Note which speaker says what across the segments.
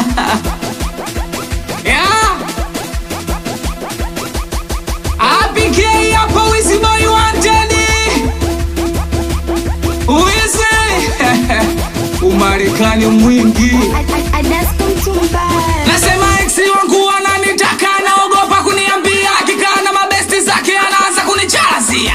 Speaker 1: yeah. APK hapo Wizzy Boy wanted. Wizzy. Umarekani mwingi. Nasema ex wangu ananitaka naogopa kuniambia akikaa na mabesti zake anaanza kunichalazia.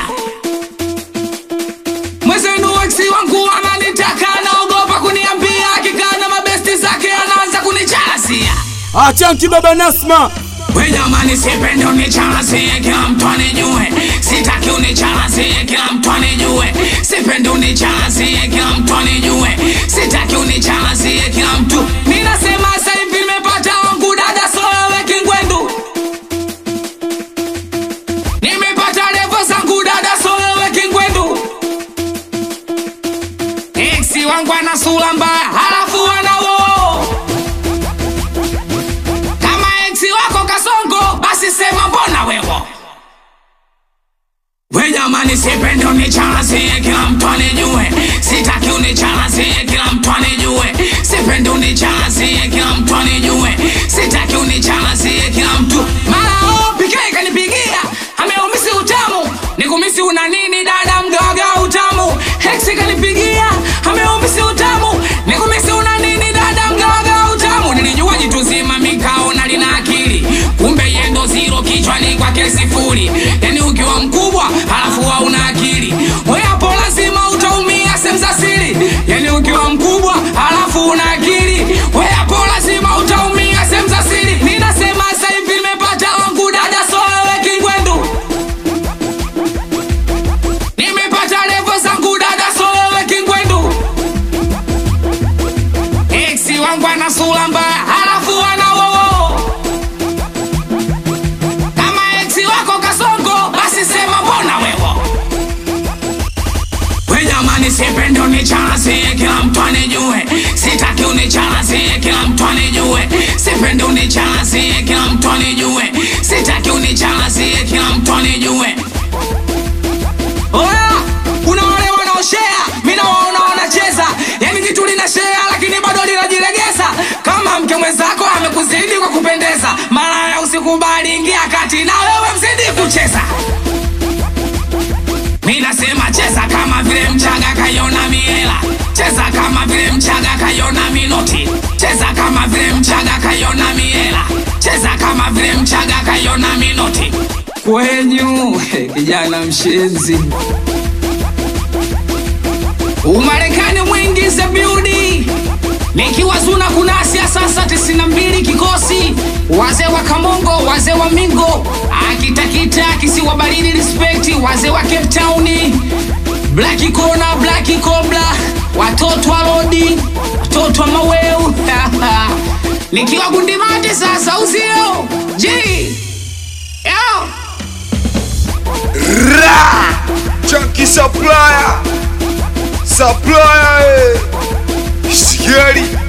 Speaker 1: Mwezenu ex wangu ananitaka naogopa kuniambia akikaa na mabesti zake anaanza kunichalazia.
Speaker 2: Achanti baba Nasma,
Speaker 1: We jamani, sipendi unicharazie, kila mtu anijue. Sitaki unicharazie, kila mtu anijue. Sipendi unicharazie, kila mtu anijue. Sitaki unicharazie, kila mtu. Ninasema sasa hivi nimepata wangu dada, so wewe kingwendu. Nimepata levo zangu dada, so wewe kingwendu. Eksi wangu ana sura mbaya, halafu ana woo kama eksi wako kasongo basi sema mbona wewo we jamani sipendi unicharazie kila mtu anijue sitaki unicharazie kila mtu anijue sipendi unicharazie kila mtu anijue sitaki unicharazie kila mtu mara oh, PK kanipigia ameumisi utamu nikumisi una nini dada mgawaga utamu heksi kanipigia ameumisi utamu nikumisi una nini dada mgawaga utamu nilijua jitu zima mikaona lina akili kumbe yendo ziro kichwani kwake sifuri yani ukiwa mkubwa halafu hauna akili we hapo lazima utaumia sehemu za siri yani ukiwa mkubwa halafu una akili we hapo lazima utaumia sehemu za siri ninasema sasa hivi nimepata wangu dada so wewe kingwendu nimepata levo zangu dada so wewe kingwendu eksi wangu ana sura mbaya halafu ana wowo kama eksi wako kasongo basi sema mbona wewo we jamani sipendi unicharazie kila mtu anijue sitaki unicharazie kila mtu anijue sipendi unicharazie kila mtu anijue sitaki unicharazie kila mtu anijue Oya, kuna wale wanaoshea, mi nawaona wanacheza, yani jitu lina shea lakini bado linajilegeza. Kama mke mwenzako amekuzidi kwa kupendeza, malaya usikubali, ingia kati na wewe mzidi kucheza. Mi nasema cheza kama vile mchaga kaiona miela, cheza kama vile mchaga kaiona minoti, cheza kama vile mchaga kaiona miela, cheza kama vile mchaga kaiona minoti. Kwenyu kijana mshenzi, Umarekani mwingi za biudi nikiwa zuna kunasia sasa tisini na mbili kikosi wazee wa Kamongo, wazee wa Mingo, akitakita kisiwa baridi, respect wazee wa Cape Town, Black Kona, Black Cobra, watoto wa Lodi, watoto wa Maweu nikiwa Gundimati sasa uzio G Yo.
Speaker 2: Ra! Chunky supplier, supplier, eh. Sigari,